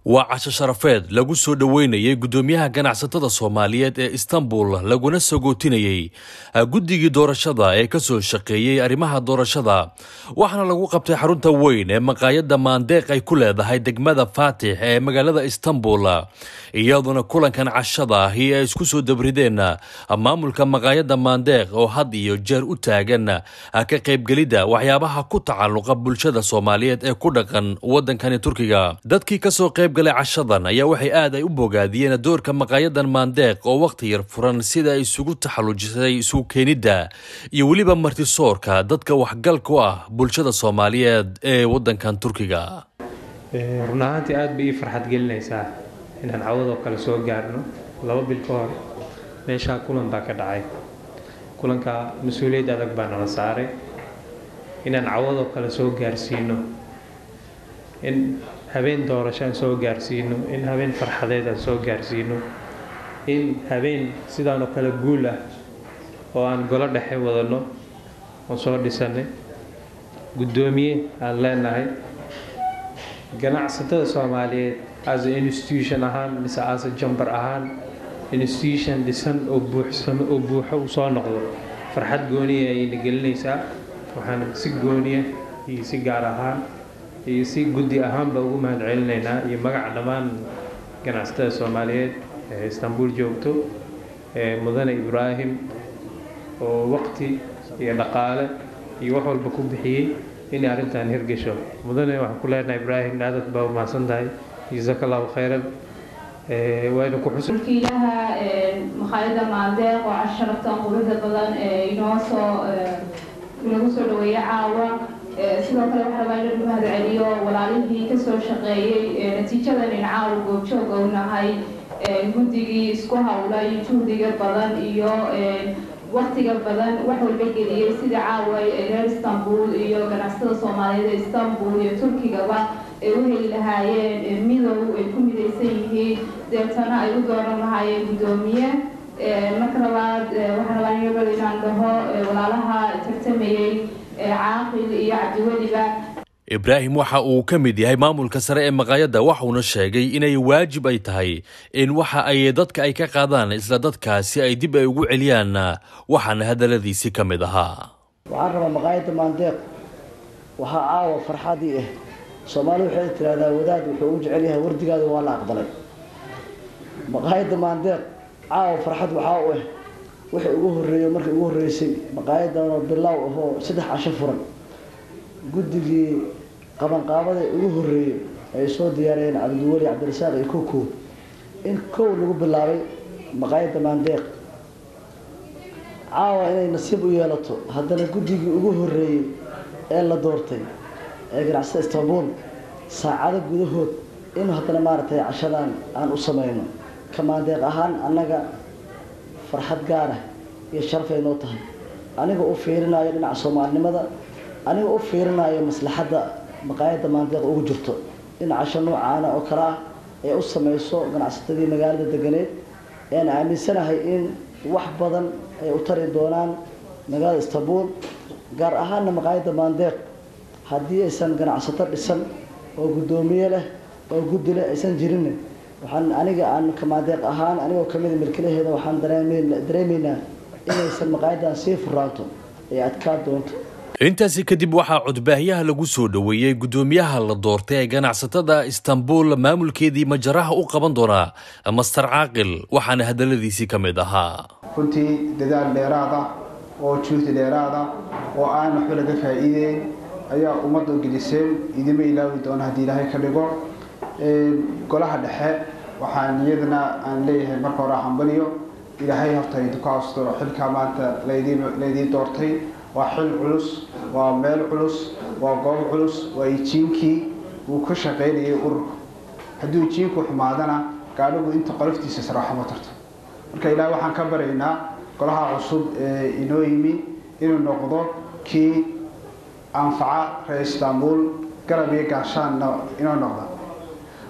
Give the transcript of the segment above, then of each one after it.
waa casho sharafeed lagu soo dhoweynayay guddoomiyaha ganacsatada soomaaliyeed ee istanbul laguna sagootinayey guddigii doorashada ee kasoo shaqeeyey arrimaha doorashada waxaana lagu qabtay xarunta weyn ee maqaayadda maandeeq ay ku leedahay degmada faatix ee magaalada istanbul iyaduna kulankan cashada ahi ay isku soo dabrideen maamulka maqaayadda maandeeq oo had iyo jeer u taagan ka qaybgelidda waxyaabaha ku tacalluqa bulshada soomaaliyeed ee ku dhaqan wadankani turkiga dadkii kasoo qaybgalay cashadan ayaa waxay aad ay u bogaadiyeen doorka maqaayadan maandeeq oo wakhti yar furan sida ay isugu taxallujisay isugu keenidda iyo weliba martisoorka dadka waxgal ku ah bulshada soomaaliyeed ee wadankan turkiga run ahaantii aada bay ii farxad gelinaysaa inaan cawadoo kale soo gaarno laba bil ka hor meeshaa kulan baa ka dhacay kulanka mas-uuliyad adag baa nala saaray inaan cawadoo kale soo gaarsiino in habeen doorasho aan soo gaarsiino in habeen farxadeed aan soo gaarsiino in habeen sidaanoo kale guul ah oo aan golo dhexe wadano oon soo dhisanay guddoomiye aan leenahay ganacsatada soomaaliyeed as a institution ahaan mise as a jambar ahaan institution dhisan oo buuxsamo oo buuxo uu soo noqdo farxad gooniya ayayna gelinaysaa waxaan si gooniya iyo si gaar ahaan iyo si guddi ahaanba ugu mahad celinaynaa iyo magaca dhammaan ganacsatada soomaaliyeed ee istanbul joogto ee mudane ibraahim oo waqti iyo dhaqaale iyo wax walba ku bixiyey inay arrintan hirgasho mudane waxaan ku leenahay ibraahim aadad baa umahadsan tahay jazaaka allahu khayran wayna ku xus mulkiilaha makhaayadda maandeeq oo casharaftan quruxda badan ee inoo soo inagu soo dhaweeya caawa sidoo kale waxaa rabaa inaan mahad celiyo walaalihii kasoo shaqeeyey natiijadan in caawa goobjoog ou nahay guddigii isku hawlay juhdiga badan iyo waqtiga badan wax walba geliyey sida caawa reer istanbul iyo ganacsatada soomaaliyeed ee istanbul iyo turkigaba ay u heli lahaayeen midow ay ku midaysan yihiin deetana ay u dooran lahaayeen guddoomiye marka labaad waxaan rabaa inabal inaan dhaho walaalaha tartamayey caaqil iyo cabdiweliba ibraahim waxa uu ka mid yahay maamulka sare ee maqaayadda waxuuna sheegay inay waajib ay tahay in waxa ay dadka ay ka qaadaan isla dadkaasi ay dib ay ugu celiyaan waxaana hadaladiisi ka mid ahaa waxaan rabaa maqaayadda maandeeq waxaa caawa farxadii ah soomaali waxay tiraahdaa wadaad wuxuu u jecel yahay wardigaada waa la aqbalay maqaayadda maandeeq caawa farxad waxaa u ah wixii ugu horreeyo markii ugu horreysay maqaayaddanoo bilaaw ahoo saddex casho furan guddigii qabanqaabada ugu horreeyey ay soo diyaariyeen cabdiweli cabdirasaaq iyo kokow in kow lagu bilaabay maqaayadda maandeeq caawa inay nasiib u yeelato haddana guddigii ugu horreeyey ee la doortay ee ganacsada istanbul saacado gudahood in haddana maaragtay cashadan aan u sameyno ka maandeeq ahaan annaga farxad gaarah iyo sharafay noo tahay aniga u fiirinayo dhinaca soomaalinimada aniga u fiirinayo maslaxadda maqaayadda maandeeq ugu jirto in casho noocaana oo kale ah ee u samayso ganacsatadii magaalada deganeed ean aaminsanahay in wax badan ay u tari doonaan magaalada istanbul gaar ahaanna maqaayadda maandeeq haddii aysan ganacsato dhisan oo guddoomiye leh oo guddi leh aysan jirin waxaan aniga aan ka maandeeq ahaan anigoo kamida milkilaheeda waxaan dareemaynaa inaysan maqaayaddan sii furaanto ay adkaa doonto intaasi kadib waxaa codbaahyaha lagu soo dhoweeyey guddoomiyaha la doortay ee ganacsatada istanbul maamulkeedii majaraha u qaban doonaa master caaqil waxaana hadaladiisii ka mid ahaa runtii dadaal dheeraada oo juhdi dheeraada oo aan waxba laga faa'iideyn ayaa ummadda geliseen idima ilaawi doona haddii ilaahay ka dhigo golaha dhexe waxaan iyadana aan leeyahay marka hore hambaliyo ilaahay horta idinku asturo xilkaa maanta laydii doortay waa xil culus waa meel culus waa goob culus waa ijiinkii uu ka shaqaynayay ururka hadduu ijiinku xumaadana gaadhigu inta qoloftiisa saraaxo ma tarto marka ilaah waxaan ka baraynaa golaha cusub ee inoo yimi inuu noqdo kii anfaca reer istanbul garab iyo gaashaanna inoo noqda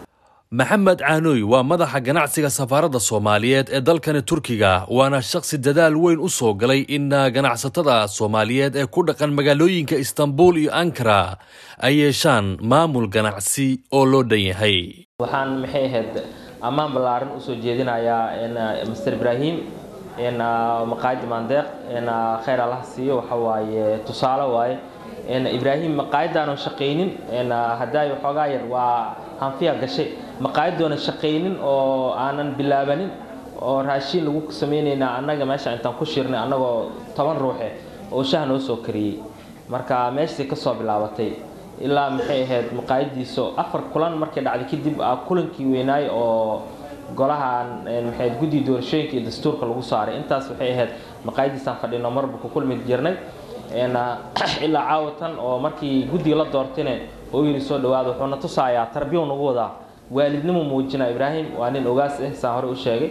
maxamed caanoy waa madaxa ganacsiga safaaradda soomaaliyeed ee dalkani turkiga waana shaqsi dadaal weyn u soo galay in ganacsatada soomaaliyeed ee ku dhaqan magaalooyinka istanbul iyo ankara ay yeeshaan maamul ganacsi oo loo dhan yahay waxaan maxay ahayd ammaan ballaaran usoo jeedinayaa master ibraahim maqaayadda maandeeq khayr allah siiyo waxa waaye tusaale waaye ibraahim maqaayaddaanu shaqaynin hadaayo xoogaa yar waa hanfiya gashay maqaayaddoona shaqaynin oo aanan bilaabanin oo raashiin lagu samaynaynaa annaga meesha intaan ku shirnay annagoo toban ruuxe oo shaha noo soo kariyey marka meeshasay kasoo bilaabatay ilaa maxay ahayd maqaayadiiso afar kulan markay dhacday kadib kulankii weynaay oo golahan maxay guddi doorashooyinka iyo dastuurka lagu saaray intaas waxay ahayd maqaayadiisaan fadhino marba ku kulmi jirnay ilaa caawatan oo markii guddiga la doortayne oo yiri soo dhawaada wuxuuna tusayaa tarbiya nagu wadaa waalidnimo muujina ibraahim waa nin ogaas ah saan hore u sheegay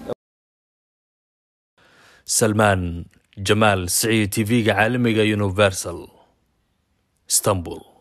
salmaan jamaal siciid tv-ga caalamiga universal istanbul